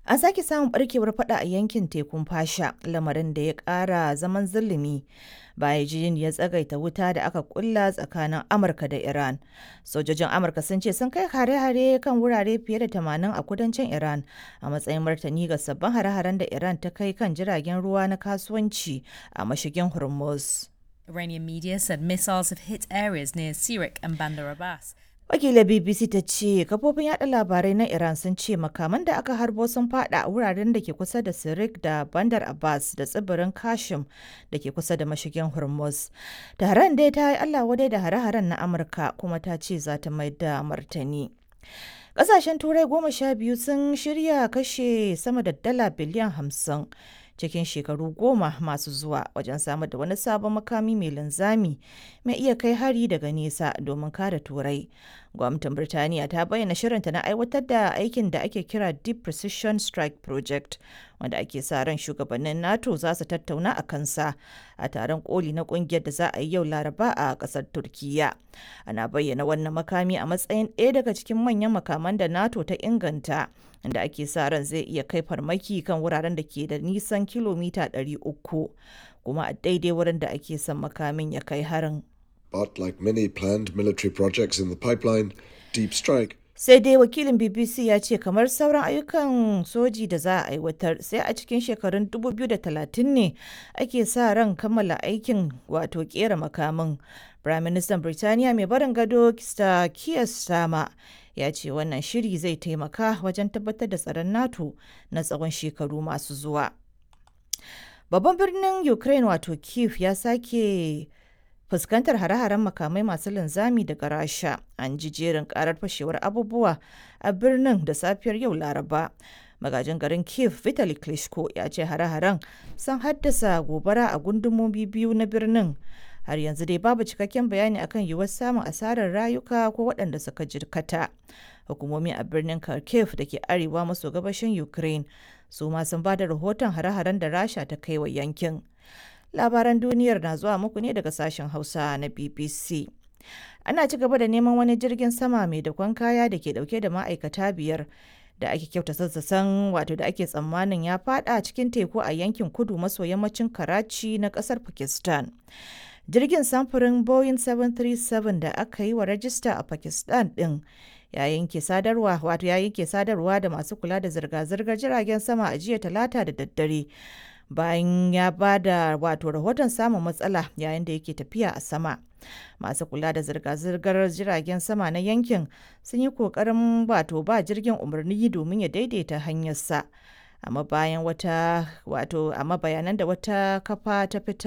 An sake samun barkewar fada a yankin tekun fasha lamarin da ya kara zaman zulumi bayan jin ya tsagaita wuta da aka kulla tsakanin Amurka da Iran. Sojojin Amurka sun ce sun kai hare-hare kan wurare fiye da 80 a kudancin Iran a matsayin martani ga sabbin hare-haren da Iran ta kai kan jiragen ruwa na kasuwanci a mashigin Hormuz. Iranian media said missiles have hit areas near Sirik and Bandar Abbas. Wakilar BBC ta ce kafofin yada labarai na Iran sun ce makaman da aka harbo sun fada a wuraren da ke kusa da Sirik da Bandar Abbas da tsibirin Kashim da ke kusa da mashigin Hormuz. Taron dai ta yi Allah wadai da hare-haren na Amurka kuma ta ce za ta mai da martani. Ƙasashen Turai goma sha biyu sun shirya kashe sama da dala biliyan hamsin cikin shekaru goma masu zuwa wajen samar da wani sabon makami mai linzami mai iya kai hari daga nesa domin kare turai gwamnatin birtaniya ta bayyana shirinta na aiwatar da aikin da ake kira deep precision strike project wanda ake sa ran shugabannin nato za su tattauna a kansa a taron koli na kungiyar da za a yi yau laraba a kasar turkiya ana bayyana wannan makami a matsayin ɗaya daga cikin manyan makaman da nato ta inganta inda ake sa ran zai iya kai farmaki kan wuraren da ke da nisan kilomita 300 kuma a daidai wurin da ake son makamin ya kai harin. But like many planned military projects in the pipeline, Deep Strike sai dai wakilin bbc ya ce kamar sauran ayyukan soji da za a aiwatar sai a cikin shekarun 2030 ne ake sa ran kammala aikin wato kera makamin prime minister birtaniya mai barin gado kista kiyar sama ya ce wannan shiri zai taimaka wajen tabbatar da tsaron nato na tsawon shekaru masu zuwa babban birnin ukraine wato kiev ya sake fuskantar hare-haren makamai masu linzami daga rasha an ji jerin karar fashewar abubuwa a birnin da safiyar yau laraba magajin garin kiev vitali klitschko ya ce hare-haren sun haddasa gobara a gundumomi biyu na birnin har yanzu dai babu cikakken bayani akan yiwuwar samun asarar rayuka ko waɗanda suka jirkata hukumomi a birnin kharkiv da ke arewa maso gabashin ukraine su ma sun ba da rahoton hare-haren da rasha ta kai wa yankin labaran duniyar na zuwa muku ne daga sashen hausa na bbc ana ci gaba da neman wani jirgin sama mai dakon kaya da ke dauke da ma'aikata biyar da ake kyauta sassasan wato da ake tsammanin ya fada cikin teku a yankin kudu maso yammacin karachi na kasar pakistan jirgin samfurin boeing 737 da aka yi wa rajista a pakistan din ya yanke sadarwa wato ya yanke sadarwa da masu kula da zirga-zirgar jiragen sama a jiya talata da daddare bayan ya ba da wato rahoton samun matsala yayin da yake tafiya a sama masu kula da zirga-zirgar jiragen sama na yankin sun yi kokarin wato ba jirgin umarni domin ya daidaita hanyarsa amma bayan wata wato amma bayanan da wata kafa ta fita